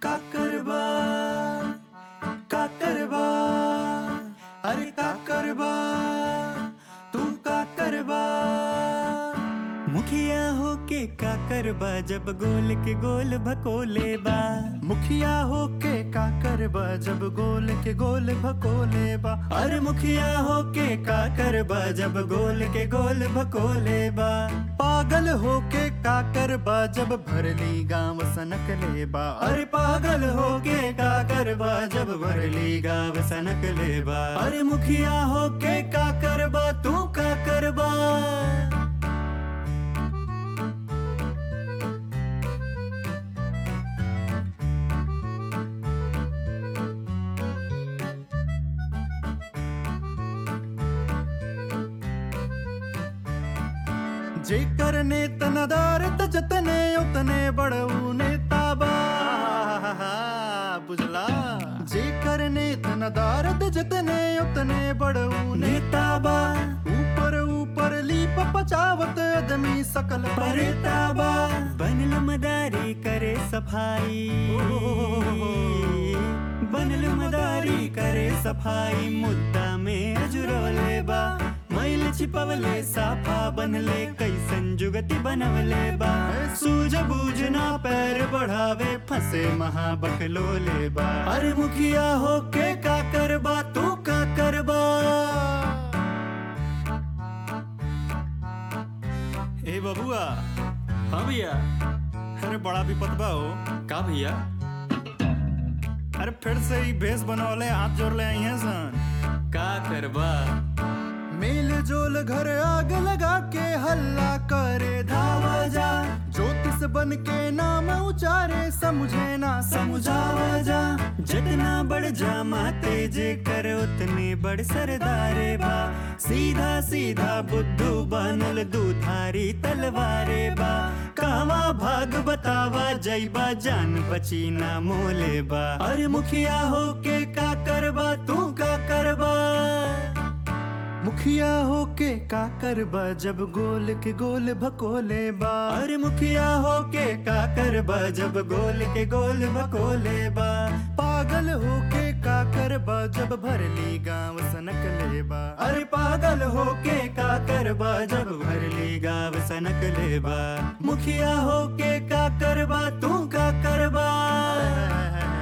का करबा का करबा अरे का करबा तू का करबा मुखिया होके का करबा जब गोल के गोल भकोले बा मुखिया होके का करबा जब गोल के गोल भकोले बा अरे मुखिया होके का करबा जब गोल के गोल भकोले बा पागल होके का करबा जब भरली गांव सनक लेबा अरे पागल होके का करबा जब भरली गाव सनक लेबा अरे मुखिया होके का करबा तू का करबा जेकर नेत नदारत जतने उतने बड़ऊ नेता बा बुझला जेकर नेत नदारत जतने उतने बड़ऊ नेता बा ऊपर ऊपर लीप पचावत आदमी सकल परेता बा बनल मदारी करे सफाई बनल मदारी करे सफाई मुद्दा में अजुरोले बा मैल छिपवले साफा बनले कैसन जुगति बनवले बा सूझ बूझ ना पैर बढ़ावे फंसे महाबकलोले बा अरे मुखिया होके का करबा तू का करबा ए बबुआ हाँ भैया अरे बड़ा विपद बा हो का भैया अरे फिर से ही भेष बनवले हाथ जोड़ ले आई हैं सन का करबा मेल जोल घर आग लगा के हल्ला करे धावा जा ज्योतिष बन के नाम उचारे समझे ना समझावा जा जितना बढ़ जा माते जे कर उतने बड़ सरदारे बा सीधा सीधा बुद्धू बनल दूधारी तलवारे बा कावा भाग बतावा जैबा जान बची ना मोले बा अरे मुखिया होके का करबा तू का करबा मुखिया होके का करबा जब गोल के गोल भकोले बा अरे मुखिया होके का करबा जब गोल के गोल भकोले बा पागल होके का करबा जब भरली गांव सनक लेबा अरे पागल होके का करबा जब भरली गाव सनक लेबा मुखिया होके का करबा तू का करबा